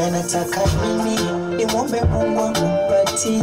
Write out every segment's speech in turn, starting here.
anataka nini, nimwombe Mungu amupatie.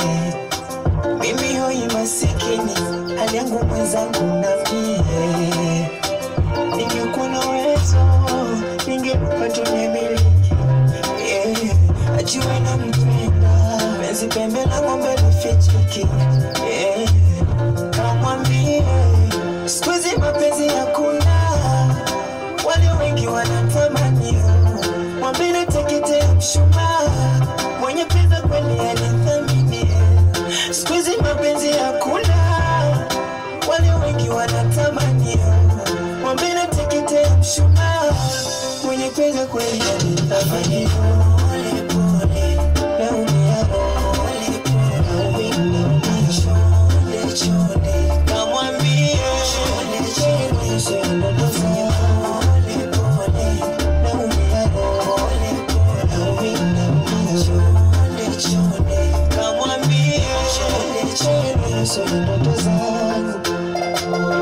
Mimi hoi masikini, hali yangu mwenzangu na mie. Ningekuwa na uwezo, ningempa tunemiliki yeah. Ajue nampenda, penzi pembe la ng'ombe lifichiki yeah. Kamwambie siku hizi mapenzi hakuna, wale wengi wanatamani mwambie teketea mshumaa, mwenye pesa kweli anithamini. Siku hizi mapenzi hakuna, wale wengi wanatamani mwambie teketea mshumaa, mwenye pesa kweli anithamini. Pole pole, naumia pole pole, naumia chonde chonde, kamwambie chonde chonde, chonde pole pole, naumia pole pole, naumia chonde chonde, kamwambie chonde chonde, chonde ndoto zangu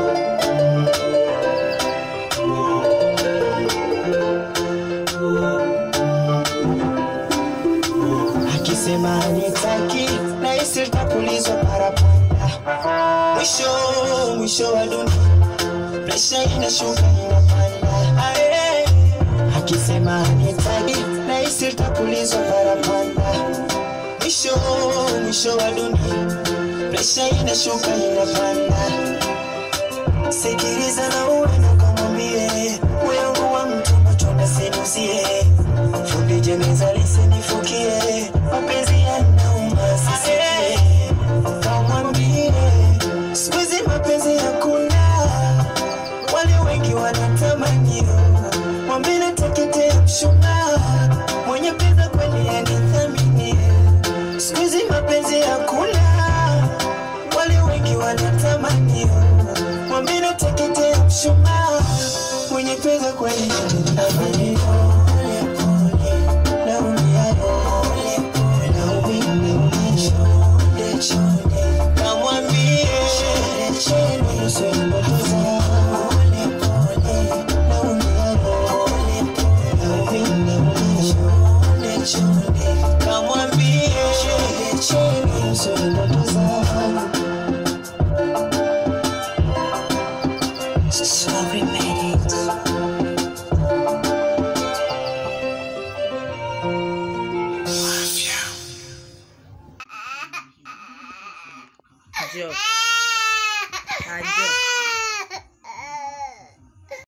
akisema nitaki na hisi litapulizwa parapanda. Mwisho mwisho wa dunia, presha inashuka inapanda. Ae, akisema nitaki na hisi litapulizwa parapanda. Mwisho mwisho wa dunia, presha inashuka inapanda. Sikiliza na uwe na kamwambie wewe wa mtu machonda sinusie fundi jeneza lisinifukie mapenzi yanauma sisikie kamwambie siku hizi mapenzi hakuna wale wengi wanatamani mwambie nateketea mshumaa mwenye pesa kweli anithamini siku hizi mapenzi hakuna wale wengi wanatamani mwambie nateketea mshumaa mwenye pesa kweli anithamini Pole, pole, naumia pole, pole, naumia, naumia, chonde, chonde. Kamwambie chonde, chonde, usiwe na ndoto zangu. Pole, pole, naumia pole, pole, naumia, naumia, chonde, chonde. Kamwambie chonde, chonde, usiwe na ndoto zangu. Sorry, made it. Njoo. Ah, njoo.